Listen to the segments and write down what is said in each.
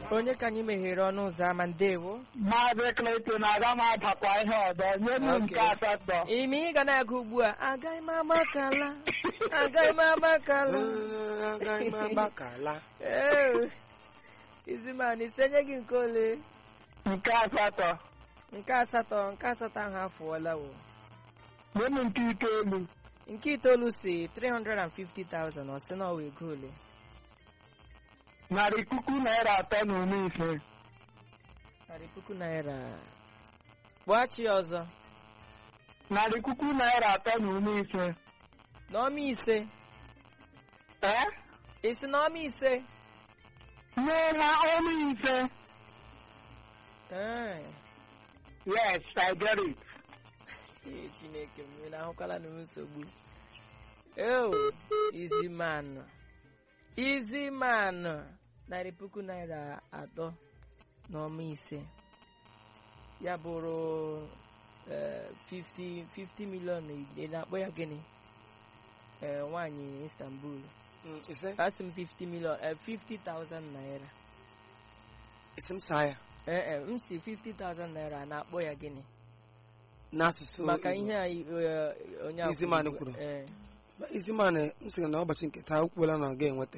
onye ka anyị meghere ọnụ ụzọ ama ndewo Maazị Clayton aga m adakwa ihe ọzọ nye m nke Okay. asatọ ime ị ga na-agụ ugbu a agaghị m agbakala agaghị m agbakala agaghị m agbakala Ee, iziman isenye gị nke ole nke asatọ nke asatọ nke asatọ ahụ afụọla o nye m nke itoolu nke itoolu si 350,000 ọ sị na ọ wee ego ole narị puku naira atọ na iri ise narị puku naira kpọghachi ya ọzọ narị puku naira atọ na iri ise n'ọma ise ee isi n'ọma ise nye na ọnụ ise Ee, yes I get it ee, chineke m na ahụkwala na m nsogbu eo izimanụ izimanụ narị puku naira atọ n'ọma ise ya bụrụ eh, 50 50 milion ị na-akpọ ya gịnị Eh, nwaanyị istanbul Mm, ise asị m 50 milion eh, 50,000 naira ise m saa ya ee e, m si 50,000 naira a na-akpọ ya gịnị n'asụsụ maka Igbo. ihe a eh, onye akwụkwọ Iziman Igbo- kwuru. eh, Iziman m sịrị na ụbọchị nke taa o kwuola na ọ ga-enweta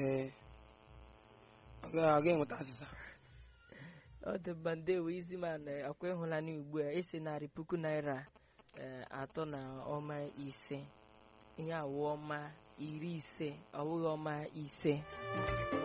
ọ ga- ọ ga-enweta asịsa ọ dị mma ndewo iziman akwa ịhụla na ugbu a esi narị puku naira eh, atọ na ọma ise ihe awụ ọma iri ise ọ bụghị ọma ise